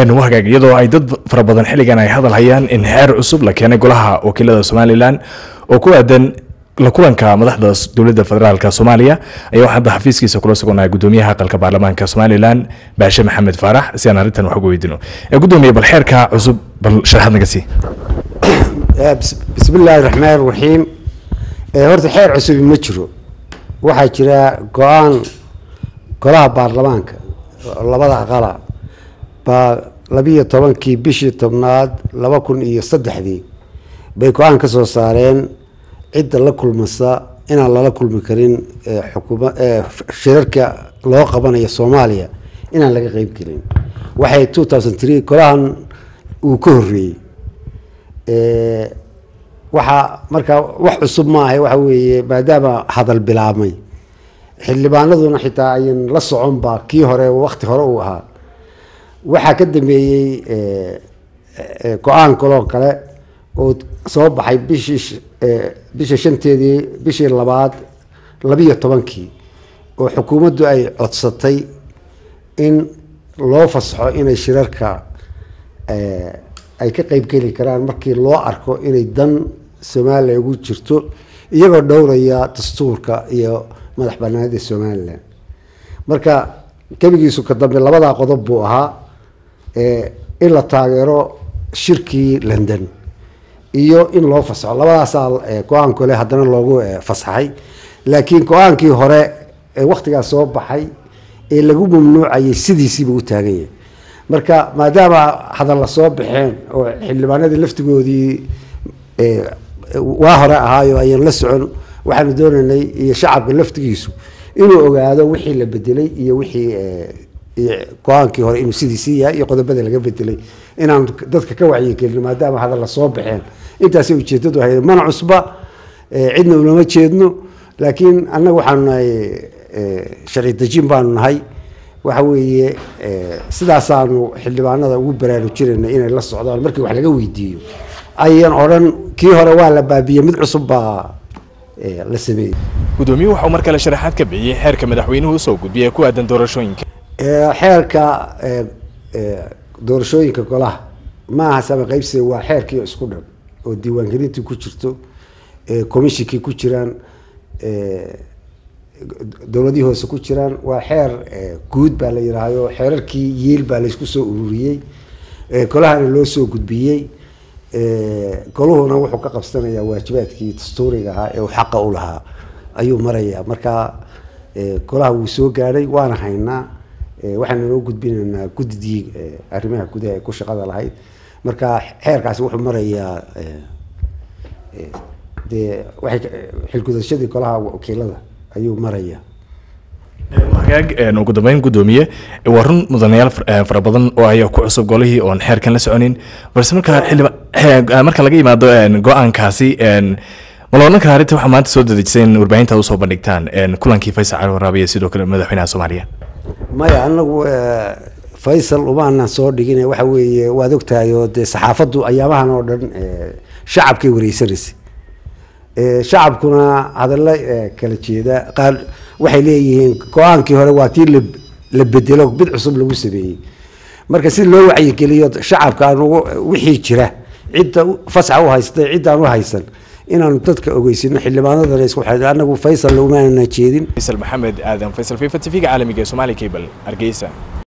wahagaag iyadoo ay dad fara badan xilligan ay hadal hayaan in xeer cusub la keenay golaha wakiilada somalilan oo ku aadan la kulanka madaxda dowladda federaalk soomaaliya ayaa waxaa hadda xafiiskiisa kula sugnaa gudoomiyaha aqalka baarlamaanka somalilan baashe maxamed faarax si aan arrintan wax uga weydino gudoomiye bal xeerka cusub bal sharaxaad naga sii bismi illaahi raxmaan raxiim horta xeer cusubi ma jiro waxaa jira go-aan golaha baarlamaanka labada aqala baa labiyo tobankii bishii tobnaad laba kun iyo saddexdii bay go-aan ka soo saareen cidda la kulmasa inaan lala kulmi karin xukuma shirarka loo qabanayo soomaaliya inaan laga qeyb gelin waxay two thousand three golahan uu ka horreeyey waxaa markaa wax cusub maaha waxa weeye maadaama hadal bilaabmay xildhibaanaduna xitaa ayan la soconba kii hore wakti hore uu ahaa waxaa ka dambeeyey go-aan kaloo kale oo soo baxay bishii bisha shanteedii bishii labaad labiyo tobankii oo xukuumaddu ay codsatay in loo fasaxo inay shirarka ay ka qeybgeli karaan markii loo arko inay dan somalilan ugu jirto iyagoo dhowraya dastuurka iyo madax banaanida somalilan marka gebigiisu ka dambe labadaa qodob buu ahaa in la taageero shirkii london iyo in loo fasaxo labadaasaa go-aan kole haddana loogu fasaxay laakiin go-aankii hore ee waktigaas soo baxay ee lagu mamnuucayay sidiisiiba u taagan yahay marka maadaama hadalla soo baxeen oo xildhibaanadii laftigoodii waa hore ahaayo ayaan la socon waxaanu doonaynay iyo shacabka laftigiisu inuu ogaado wixii la bedelay iyo wixii go-aankii hore inuu sidiisii yahay iyo qodobada laga bedelay inaan dadka ka wacyigelino maadaama hadalla soo baxeen intaasay ujeedadu ahayd mana cusba cidna ulama jeedno laakiin annaga waxaanu nahay sharci dejin baanu nahay waxa weeye sidaasaanu xildhibaanada ugu baraarujinayna inay la socdaan markii wax laga weydiiyo ayan odhan kii hore waa la baabiyey mid cusub baa la sameeyey gudoomiyuhu waxauu mar kale sharaxaad ka bixiyey xeerka madaxweynuhu usoo gudbiyay ee ku aadan doorashooyinka xeerka doorashooyinka golaha maaha sama qaybsiga waa xeerkii isku dhan oo diiwaangelintii ku jirto commishinkii ku jiraan dowladihii hoose ku jiraan waa xeer guud baa la yidhaahdo xeerarkii yiil baa laysku soo ururiyey golahana loo soo gudbiyey goluhuna wuxuu ka qabsanayaa waajibaadkii dastuuriga ahaa ee uu xaqa u lahaa ayuu marayaa marka golaha wuu soo gaadhay waana haynaa waxaana noo gudbinaynaa guddidii arrimaha gudaha ee ku shaqada lahayd marka xeerkaasi wuxuu marayaa dee waxay xilgudashadii golaha wakiilada ayuu marayaa hagaag ugu dambeyn gudoomiye waa run mudanayaal fara badan oo ayaa ku cusub golihii oon xeerkan la soconin balse marka xildhiba marka laga yimaado go-aankaasi ma la odhan karaa arrinta waxaa maanta soo dadejisay in warbaahinta usoo bandhigtaan kulankii faysal cali waraabiya sidoo kale madaxweynaha soomaaliya maya anagu faysal umaanan soo dhigin waxa weeye waad ogtahay oo dee saxaafaddu ayaamahan oo dhan shacabkay wareysanaysay shacabkuna hadalla kala jeeda qaar waxay leeyihiin go-aankii hore waa tii la bedelo mid cusub lagu sameeyey marka si loo wacyigeliyo shacabka aan wixii jira cidda fasaxa u haystay ciddaan u haysan inaanu dadka ogeysino xildhibaanadana isku xidhay anagu faysal umaanana jeedin faysal maxamed aadan faysal fifa tv-ga caalamiga ee somali cable hargeysa